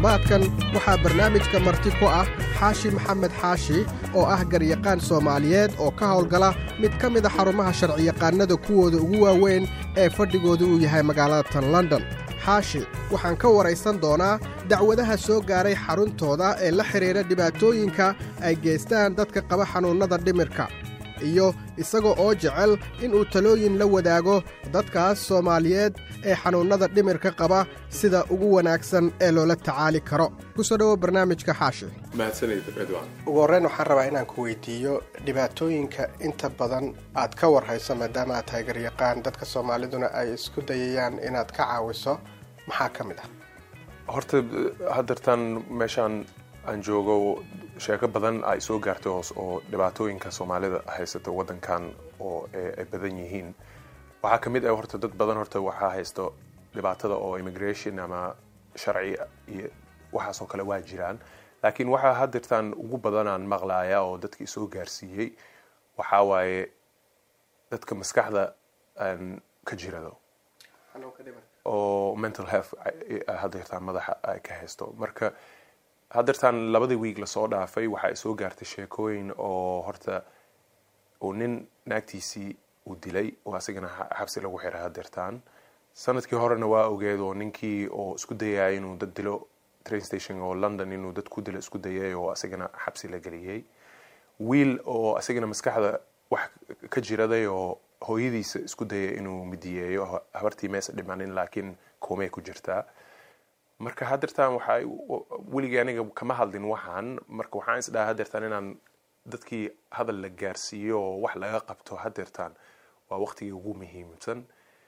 toddobaadkan waxaa barnaamijka marti ku ah xaashi maxamed xaashi oo ah garyaqaan soomaaliyeed oo ka howlgala mid ka mid a xarumaha sharciyaqaannada kuwooda ugu waaweyn ee fadhigooda uu yahay magaalada tan london xaashi waxaan ka waraysan doonaa dacwadaha soo gaaray xaruntooda ee la xidhiidha dhibaatooyinka ay geystaan dadka qaba xanuunnada dhimirka iyo isaga oo jecel inuu talooyin la wadaago dadkaas soomaaliyeed ee xanuunnada dhimirka qaba sida ugu wanaagsan ee loola tacaali karo kusoo dhowo barnaamijka xaashi ugu horreyn waxaan rabaa inaan ku weydiiyo dhibaatooyinka inta badan aad ka warhayso maadaama aad tahay garyaqaan dadka soomaaliduna ay isku dayayaan inaad ka caawiso maxaa ka mid ah horta haddeertaan meeshaan aan joogo sheeko badan ay soo gaartay hoos oo dhibaatooyinka soomaalida haysata waddankan oo ay badan yihiin waxaa ka mid ah horta dad badan horta waxaa haysto dhibaatada oo immigration ama sharci iyo waxaasoo kale waa jiraan laakiin waxaa haddeertaan ugu badanaan maqlaaya oo dadkii soo gaarsiiyey waxaa waaye dadka maskaxda ka jirado oo mental health haddeertaan madaxa ay ka haysto marka haddeertaan labadii wiig lasoo dhaafay waxa ay soo gaartay sheekooyin oo horta uu nin naagtiisii uu dilay oo asigana xabsi lagu xiray haddeertaan sanadkii horena waa ogeed oo ninkii oo isku dayaya inuu dad dilo train station oo london inuu dad ku dilo isku dayay oo asigana xabsi la geliyey wiil oo asigana maskaxda wax ka jiraday oo hooyadiisa isku dayay inuu midiyeeyo habartii meesa dhimanin laakiin koomey ku jirtaa marka haddeertaan waxaa weligii aniga kama hadlin waxaan marka waxaan isdhaha haddeertaan inaan dadkii hadal la gaarsiiyo oo wax laga qabto haddeertaan waa waqtigii ugu muhiimsan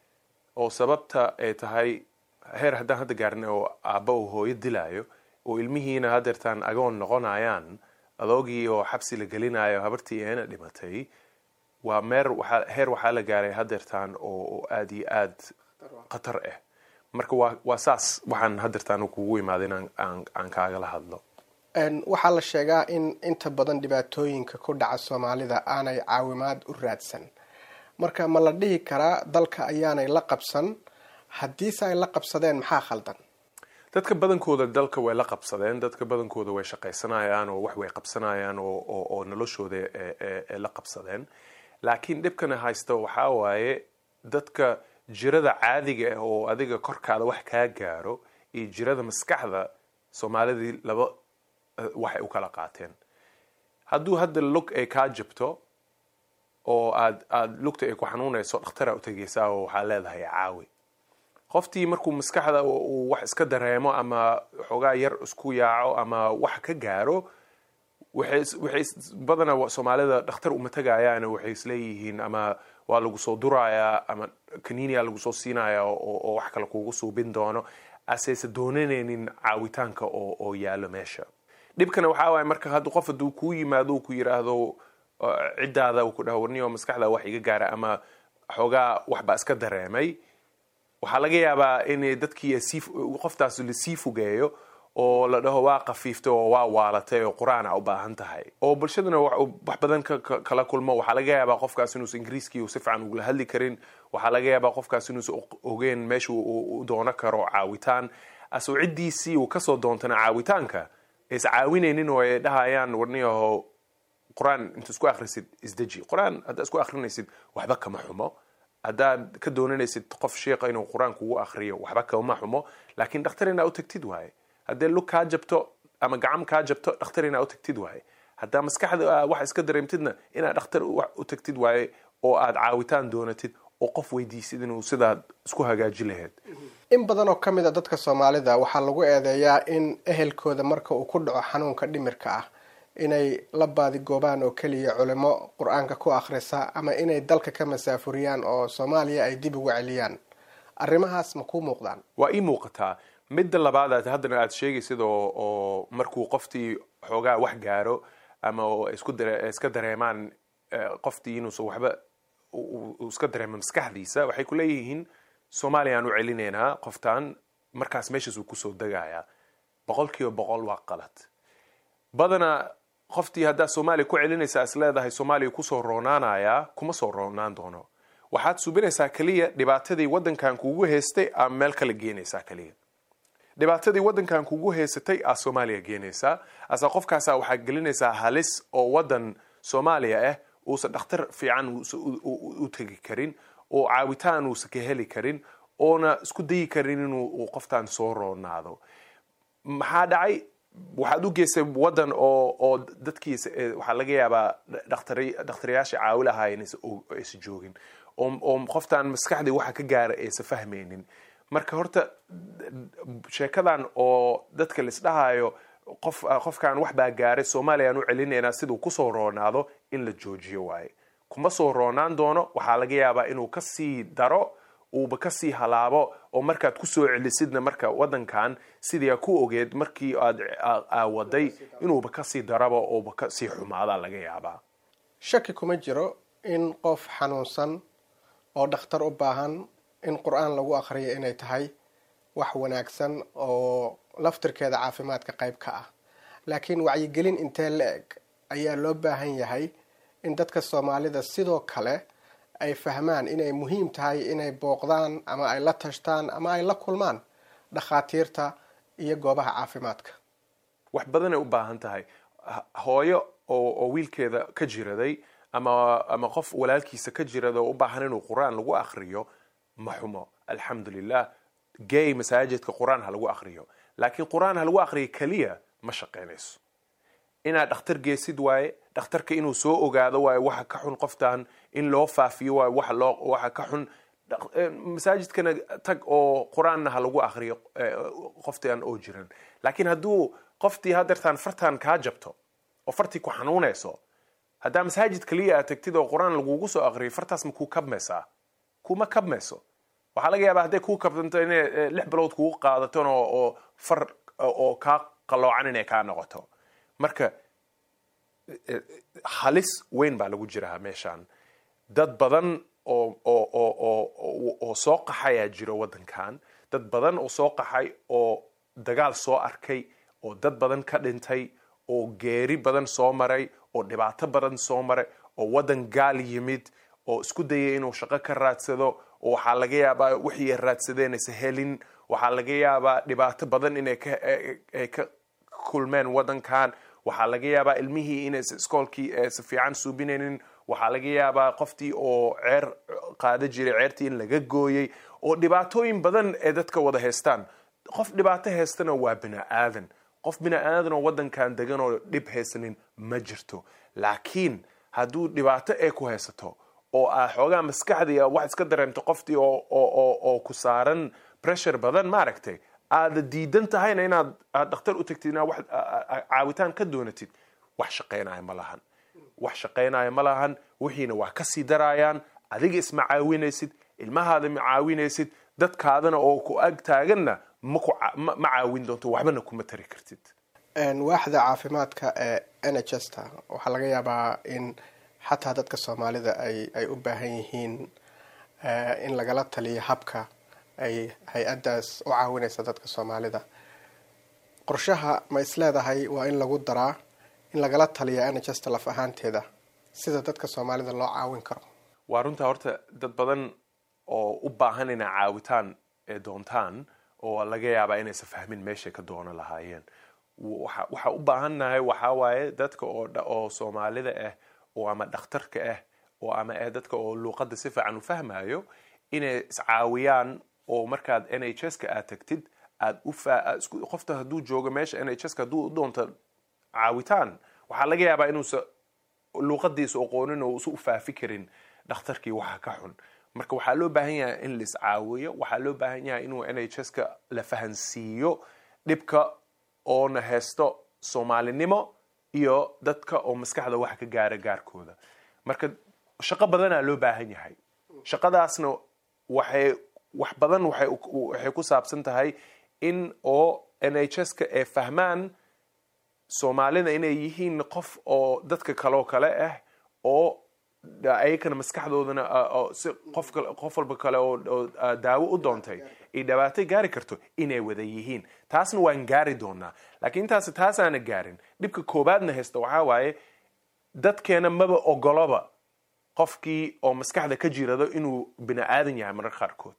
oo sababta ay tahay heer haddaan hadda gaarin oo aabba uu hooyo dilaayo oo ilmihiina haddeertaan agoon noqonayaan adoogii oo xabsi la gelinayo habartii eena dhimatay waa meer heer waxaa la gaaray haddeertaan oo aada iyo aad khatar ah marka waa waa saas waxaan haddeertaan kugu imaada in aan kaagala hadlo waxaa la sheegaa in inta badan dhibaatooyinka ku dhaca soomaalida aanay caawimaad u raadsan marka ma la dhihi karaa dalka ayaanay la qabsan haddiise ay la qabsadeen maxaa khaldan dadka badankooda dalka way la qabsadeen dadka badankooda way shaqaysanayaan oo wax way qabsanayaan oo noloshooda la qabsadeen laakiin dhibkana haysta waxaa waaye dadka jirada caadiga ah oo adiga korkaada wax kaa gaaro iyo jirada maskaxda soomaalidii laba waxay u kala qaateen hadduu hadda lug ay kaa jabto oo aad aada lugta ay ku xanuunayso dhakhtaraa u tegaysaa oo waxaa leedahay caawi qoftii markuu maskaxda uu wax iska dareemo ama xoogaa yar isku yaaco ama wax ka gaaro waxay badanaa soomaalida dhakhtar uma tegayaan waxay isleeyihiin ama waa lagu soo durayaa ama kaniiniya lagu soo siinaya oo wax kale kugu suubin doono aseyse doonanaynin caawitaanka oo yaalo meesha dhibkana waxaa waaya marka hadda qof hadduu kuu yimaado uu ku yidhaahdo ciddaada uu ku dhaho warniyo maskaxda wax iga gaara ama xoogaa waxbaa iska dareemay waxaa laga yaabaa in dadkii qoftaas lasii fogeeyo oo la dhaho waa kafiiftay oo waa waalatay oo qur-aana u baahan tahay oo bulshaduna wax badan kala kulmo waxaa laga yaabaa qofkaas inuusa ingiriiskii si fiican ugula hadli karin waxaa laga yaabaa qofkaas inuusa ogeen meesha u doono karo caawitaan asoo ciddiisii uu kasoo doontana caawitaanka is caawinaynin oo ay dhahayaan warniyaho qur-aan inta isku akhrisid isdeji qur-aan haddaa isku akhrinaysid waxba kama xumo haddaad ka doonanaysid qof sheekha inuu qur-aan kugu akhriyo waxba kama xumo laakiin dhakhtar inaa u tagtid waaye haddee lug kaa jabto ama gacam kaa jabto dhakhtar inaa u tagtid waaye haddaa maskaxda wax iska dareemtidna inaad dhakhtar u tagtid waaye oo aad caawitaan doonatid oo qof weydiisid inuu sidaad isku hagaaji lahayd in badan oo ka mid a dadka soomaalida waxaa lagu eedeeyaa in ehelkooda marka uu ku dhaco xanuunka dhimirka ah inay la baadigoobaan oo keliya culimo qur-aanka ku akhrisa ama inay dalka ka masaafuriyaan oo soomaaliya ay dib uga celiyaan arrimahaas ma kuu muuqdaan waa ii muuqataa midda labaad aad haddana aad sheegaysid oo oo markuu qoftii xoogaa wax gaaro ama isku iska dareemaan qoftii inuusan waxba uu iska dareemo maskaxdiisa waxay ku leeyihiin soomaaliya aan u celinaynaa qoftaan markaas meeshaas uu kusoo degayaa boqol kiiba boqol waa qalad badanaa qoftii haddaa soomaaliya ku celinaysaa is leedahay soomaaliya kusoo roonaanayaa kuma soo roonaan doono waxaad subinaysaa keliya dhibaatadii waddankan kugu haystay ama meel kala geenaysaa keliya dhibaatadii wadankan kugu haysatay aa soomaaliya geenaysaa asa qofkaasa waxaa gelinaysaa halis oo wadan soomaaliya ah uusan dhakhtar fiican u tegi karin oo caawitaan uusan ka heli karin oona isku dayi karin inuu qoftaan soo roonaado maxaa dhacay waxaad u geysay wadan oo oo dadkiisa waxaa laga yaabaa dhakhtaryaasha caawi lahaayeen aysa joogin oo qoftaan maskaxdii waxa ka gaara aysa fahmaynin marka horta sheekadan oo dadka laisdhahayo qof qofkan wax baa gaaray soomaaliyaan u celinaynaa siduu kusoo roonaado in la joojiyo waaye kuma soo roonaan doono waxaa laga yaabaa inuu kasii daro uuba kasii halaabo oo markaad kusoo celisidna marka wadankan sidii ku ogeed markii aad aawaday inuuba kasii daraba uuba kasii xumaada laga yaabaa shaki kuma jiro in qof xanuunsan oo dhakhtar u baahan in qur-aan lagu akhriyo inay tahay wax wanaagsan oo laftirkeeda caafimaadka qayb ka ah laakiin wacyigelin intee la eg ayaa loo baahan yahay in dadka soomaalida sidoo kale ay fahmaan inay muhiim tahay inay booqdaan ama ay la tashtaan ama ay la kulmaan dhakhaatiirta iyo goobaha caafimaadka wax badanay u baahan tahay hooyo oo wiilkeeda ka jiraday ama ama qof walaalkiisa ka jirada oo u baahan inuu qur-aan lagu akhriyo ma xumo alxamdulilah gay masaajidka qur-aan ha lagu akhriyo laakiin qur-aan ha lagu akhriyo keliya ma shaqaynayso inaad dhakhtar geesid waaye dhakhtarka inuu soo ogaado waaye waxa ka xun qoftan in loo faafiyo waaye waxa loo waxa ka xun masaajidkana tag oo qur-aanna ha lagu akhriyo qoftan oo jiran laakiin hadduu qoftii hadeertaan fartan kaa jabto oo fartii ku xanuunayso haddaa masaajid keliya aad tagtid oo qur-aan lagugu soo aqriyo fartaas ma kuu kabmaysaa kuma kabmayso waxaa laga yaabaa hadday kuu kabtanto inay lix bilood kugu qaadaton oo far oo kaa qaloocan inay kaa noqoto marka halis weyn baa lagu jiraa meeshaan dad badan oo oo oo oo oo soo qaxayaa jiro waddankan dad badan oo soo qaxay oo dagaal soo arkay oo dad badan ka dhintay oo geeri badan soo maray oo dhibaato badan soo maray oo waddan gaal yimid oo isku dayay inuu shaqo ka raadsado oo waxaa laga yaabaa wixii ay raadsadeen aysa helin waxaa laga yaabaa dhibaato badan inay kaay ka kulmeen waddankan waxaa laga yaabaa ilmihii inaysa iskoolkii aysa fiican suubinaynin waxaa laga yaabaa qoftii oo ceer qaada jiray ceertii in laga gooyey oo dhibaatooyin badan ee dadka wada haystaan qof dhibaato haystana waa bini aadan qof bini aadan oo waddankan degan oo dhib haysanin ma jirto laakiin hadduu dhibaato ay ku haysato oo aa xoogaa maskaxdii wax iska dareemto qoftii oo ku saaran pressure badan maaragtay aada diidan tahayna inaad aad dhakhtar u tagtid inaad wax caawitaan ka doonatid wax shaqaynaya ma lahan wax shaqaynaya ma lahan wixiina waa kasii daraayaan adiga isma caawinaysid ilmahaada ma caawinaysid dadkaadana oo ku ag taaganna ma caawin doonto waxbana kuma tari kartid waaxda caafimaadka ee n h s ta waxaa laga yaabaa in xataa dadka soomaalida ay ay u baahan yihiin in lagala taliyo habka ay hay-addaas u caawinaysa dadka soomaalida qorshaha ma isleedahay waa in lagu daraa in lagala taliya n h s ta laf ahaanteeda sida dadka soomaalida loo caawin karo waa runtaa horta dad badan oo u baahan inay caawitaan ee doontaan oo laga yaabaa inaysa fahmin meeshay ka doonan lahaayeen waxaa u baahannahay waxaa waaye dadka oo soomaalida ah oo ama dhakhtarka ah oo ama ah dadka oo luuqadda si fiican u fahmayo inay iscaawiyaan oo markaad n h s ka aad tagtid aad qofta hadduu joogo meesha n h s ka hadduu u doonto caawitaan waxaa laga yaabaa inuusa luuqadiisa oqoonin oo usa u faafi karin dhakhtarkii waxa ka xun marka waxaa loo baahan yahay in la iscaawiyo waxaa loo baahan yahay inuu n h s ka la fahansiiyo dhibka oona haysto soomaalinimo iyo dadka oo maskaxda wax ka gaara gaarkooda marka shaqo badanaa loo baahan yahay shaqadaasna waxay wax badan waxay ku saabsan tahay in oo n h s ka ay fahmaan soomaalida inay yihiin qof oo dadka kaloo kale ah oo ayakana maskaxdoodana si qof qof walba kale oo daawo u doontay ay dhibaato gaari karto inay wada yihiin taasna waan gaari doonaa laakiin intaas taasaana gaarin dhibka koobaadna haysta waxaa waaye dadkeena maba ogoloba qofkii oo maskaxda ka jirado inuu bini aadan yahay marar qaarkood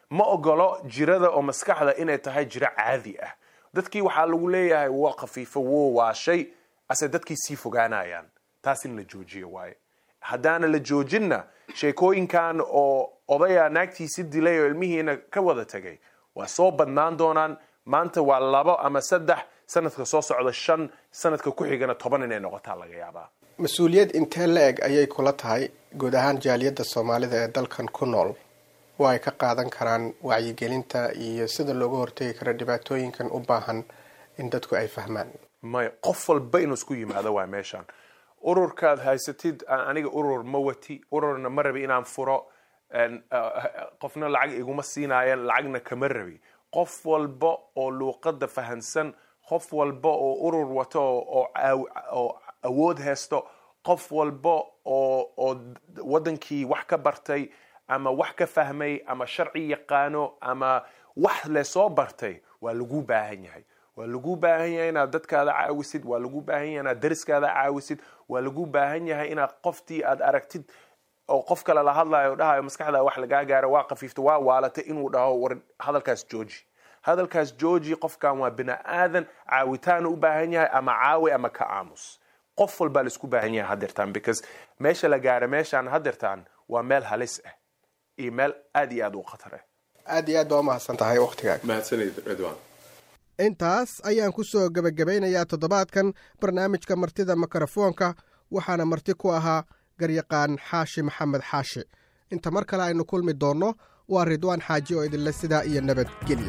ma ogolo jirada oo maskaxda inay tahay jiro caadi ah dadkii waxaa lagu leeyahay waa khafiifo wo waa shay ase dadkii sii fogaanayaan taas in la joojiyo waaye haddaana la joojinna sheekooyinkan oo odaya naagtiisi dilay oo ilmihiina ka wada tegay waa soo badnaan doonaan maanta waa labo ama saddex sanadka soo socda shan sanadka ku xigana toban inay noqotaa laga yaabaa mas-uuliyad intee la eg ayay kula tahay guud ahaan jaaliyadda soomaalida ee dalkan ku nool oo ay ka qaadan karaan wacyigelinta iyo sida looga hortegi karo dhibaatooyinkan u baahan in dadku ay fahmaan maya qof walba inuu isku yimaado waa meeshaan ururkaad haysatid aniga urur ma wati ururna ma rabi inaan furo qofna lacag iguma siinayan lacagna kama rabi qof walba oo luuqada fahansan qof walba oo urur wato oo awood haysto qof walba oo wadankii wax ka bartay ama wax ka fahmay ama sharci yaqaano ama wax lesoo bartay waa lagu baahan yahay waa lagu baahan yahay inaad dadkaada caawisid waa lagu baahan yahay inaad dariskaada caawisid waa lagu baahan yahay inaad qoftii aad aragtid oo qof kale la hadlayo dhahayo maskaxda wax lagaa gaaro waa khafiifta waa waalatay inuu dhaho war hadalkaas jooji hadalkaas jooji qofkan waa bini aadan caawitaanu u baahan yahay ama caawi ama ka aamus qof walbaa laisku baahan yahay hadirtaan because meesha la gaaro meeshaan hadirtaan waa meel halis ah iyo meel aad iyo aad u khatar ah aad iyo aad baa umahadsan tahay wakhtigaaga mahadsanid ridwan intaas ayaan ku soo gebagabeynayaa toddobaadkan barnaamijka martida mikrofoonka waxaana marti ku ahaa garyaqaan xaashi maxamed xaashi inta mar kale aynu kulmi doonno waa ridwaan xaaji oo idinle sidaa iyo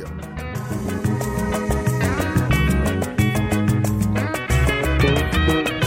nabadgelyo